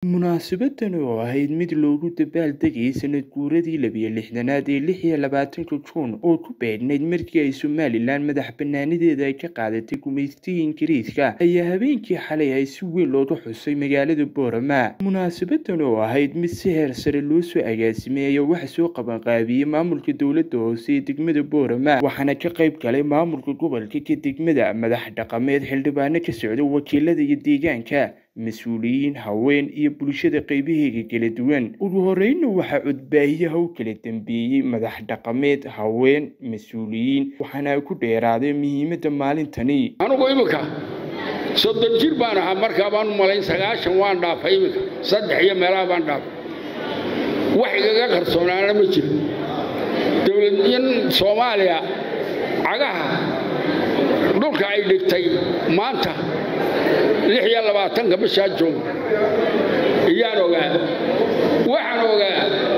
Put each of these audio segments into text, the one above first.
Munaasabaddan oo ahayd mid loogu dabaaldegayay sanad guuradii labiyo lixdanaad ee lix iyo labaatanka Juun oo ku beegnayd markii ay Somalilan madax-bannaanideeda ay ka qaadatay gumaystigii Ingiriiska ayaa habeenkii xalay ay si weyn looga xusay magaalada Boorama. Munaasabaddan oo ahayd mid si heer sare loo soo agaasimay ayaa waxaa soo qabanqaabiyey maamulka dowladda hoose ee degmada Boorama waxaana ka qayb galay maamulka gobolka ka degmada madax dhaqameed xildhibaano ka socda wakiilada iyo deegaanka mas-uuliyiin haween iyo bulshada qaybaheega kala duwan ugu horreynna waxaa codbaahiyaha u kala dambeeyey madax dhaqameed haween mas-uuliyiin waxaana ku dheeraaday muhiimadda maalintani anugu iminka soddon jir baan ahaa markaa baan u malayn sagaashan waan dhaafay iminka saddex iyo meelaha baan dhaafay wax igaga qarsoonaana ma jiro dowladyan soomaaliya cagaha dhulka ay dhigtay maanta lix iyo labaatanka bishaa joog iyaan ogaa waxaan ogaa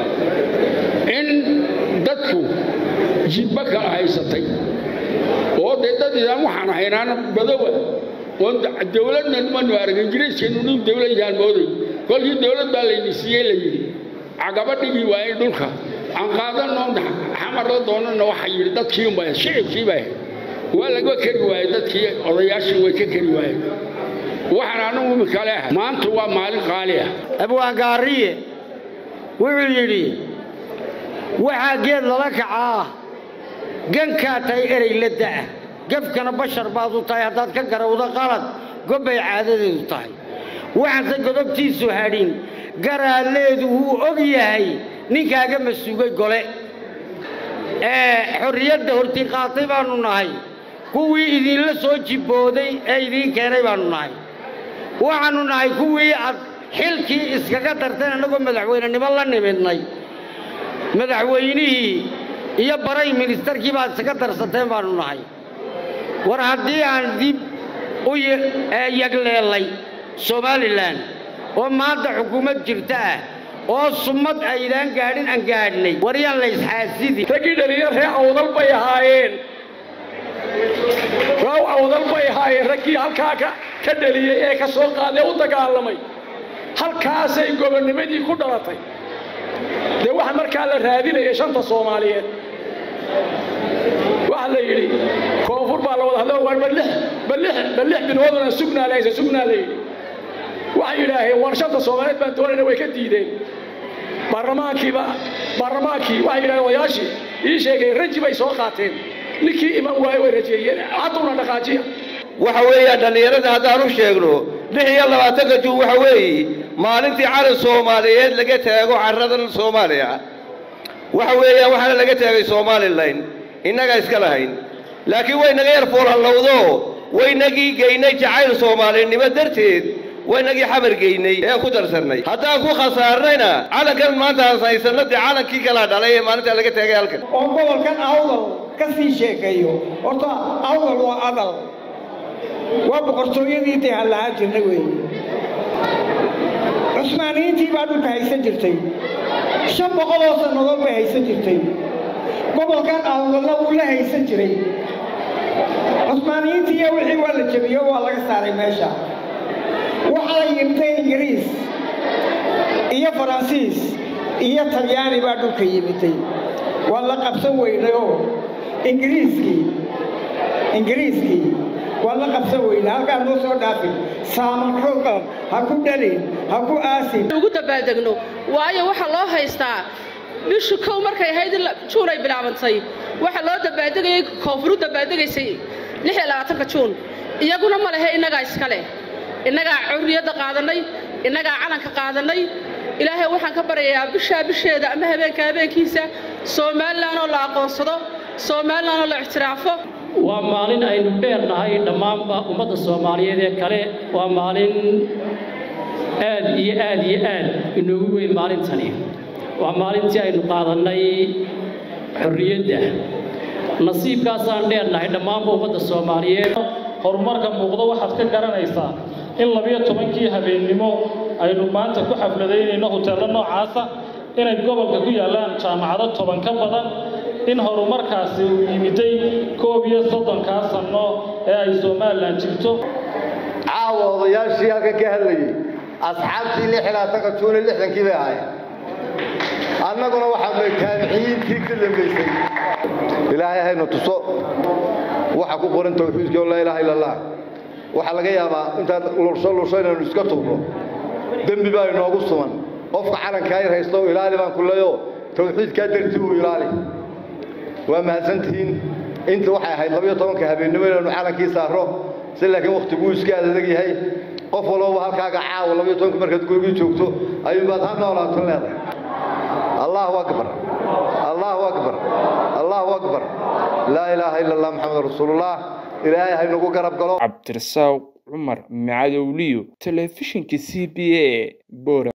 in dadku jidba kala haysatay oo dee dad idaan waxaan haynaana badowa oon dowladna manu arag ingiriiskeennu nin dowlad yaan mooday kolkii dowlad baa layni siiyey la yidhi cagaba dhigi waayey dhulka aan qaadanoo xamar la doonana waxa yidhi dadkii unbaa shicibkii baa waa laga keri waayey dadkii odayaashii way ka keri waayeen waxaan anugu imika leehay maanta waa maalin qaali ah abwaangaariye wuxuu yidhi waxaa geed lala kacaa gankaa tahay erey la da'a gefkana bashar baad u tahay haddaad ka garawdo qalad gobbay caadadeedu tahay waxaanse godobtiisu hadhin garaadleedu wuu og yahay ninkaaga masuugay gole ee xorriyadda hortii qaatay baannu nahay kuwii idinla soo jibbooday ee idiin keenay baannu nahay waxaannu nahay kuwii aad xilkii iskaga darteen annagoo madaxweynenimo la nimidnay madaxweynihii iyo baray ministarkii baad iskaga darsateen baannu nahay war haddii aan dib u yagleellay somalilan oo maanta xukuumad jirta ah oo summad aydaan gaadhin aan gaadhnay war yaan la isxaasidi raggii dhalinyar ree awdal bay ahaayeen raaw awdal bay ahaayeen raggii halkaa ka dhaliyey ee ka soo qaadee u dagaalamay halkaasay gobonnimadii ku dhalatay dee waxa markaa la raadinaya shanta soomaaliyeed waxa la yidhi koonfur baa la wada hadlo war balix balix balix binoodana sugnaa lahaysa sugnaa la yidhi waxay yidhaaheen war shanta soomaaliyeed baan doonayna way ka diideen baarlamaankiiba baarlamaankii waxay yidhahdeen odayaashii ii sheegay raji bay soo qaateen ninkii iman waayo way rajeeyeen hadduna dhaqaajiya waxa weeyaan dhallinyarada haddaan u sheegno lix iyo labaatanka juun waxa weeye maalintii calan soomaaliyeed laga taago carradan soomaaliya waxa weeyaan waxaana laga taagay somalilan innagaa iska lahayn laakiin waynaga yar foolhallowdo waynagii geynay jacayl soomaalinimo darteed waynagii xamar geynay ean ku darsannay haddaan ku khasaarnayna calankan maanta aan haysanno dee calankii kalaa dhalay ee maalintaa laga taagay halkan oo gobolkan awdal ka sii sheekeeyo horta awdal waa adal waa boqortooyadii dee aan lahaan jirnay weeye cusmaaniyiintii baa dhulka haysan jirtay shan boqoloo sannadood bay haysan jirtay gobolkan awdalna wuu la haysan jiray cusmaaniyiintiiyo wixii waa la jebiyo waa laga saaray meesha waxaa yimtay ingiriis iyo faransiis iyo talyaani baa dhulka yimiday waa la qabsan weynayoo ingiriiskii ingiriiskii waa la qabsan weyna halkaa noo soo dhaafin saamanxoogan ha ku dhalin ha ku aasin ugu dabaaldegno waayo waxaa loo haystaa bishu kow markay ahayd juun ay bilaabantay waxaa loo dabaaldegayay koonfuru dabaaldegaysay lix iyo labaatanka juun iyaguna ma lehe innagaa iska leh innagaa curriyadda qaadannay innagaa calanka qaadannay ilaahay waxaan ka baryayaa bishaa bisheeda ama habeenka habeenkiisa somalilan oo la aqoonsado somalilan oo la ictiraafo waa maalin aynu dheernahay dhammaanba ummadda soomaaliyeed ee kale waa maalin aad iyo aad iyo aad inoogu weyn maalintani waa maalintii aynu qaadannay xorriyadda nasiibkaasaan dheernahay dhammaanba ummadda soomaaliyeed horumarka muuqdo waxaad ka garanaysaa in labiyo tobankii habeennimo aynu maanta ku xafladaynayno huteello noocaasa inay gobolka ku yaallaan jaamacado toban ka badan in horumarkaasi uu yimiday koob iyo soddonkaa sanno ee ay somalilan jirto caawa odayaashii halkan ka hadlayay asxaabtii lix ilaa tanka juune lixdankii bay ahaayeen annaguna waxaanu taabiciyiintii ka dambaysay ilaahay haynu tuso waxa ku qoran tawxiidkii oo laa ilaaha illa allah waxaa laga yaabaa intaan lursho lursho inaynu iska tuurno dembi baa inoogu suman qofka calankaa yar haysto ilaali baan ku leeyo tawxiidkaa dartii uu ilaali waa mahadsantihiin inta waxay ahayd labayo tobanka habeennimo inaynu calankii saarro si laakiin wakhtiguu iska adag yahay qof walbaba halkaaga caawa labayo tobanka markaad gurigii joogto ayuunbaad ha noolaatan leedahay allahu akbar allahu akbar allahu akbar laa ilaaha ila allah maxamed rasuulullah ilaahay haynagu garab galo cabdirasaaq cumar macadowliyo telefishinka c b a bora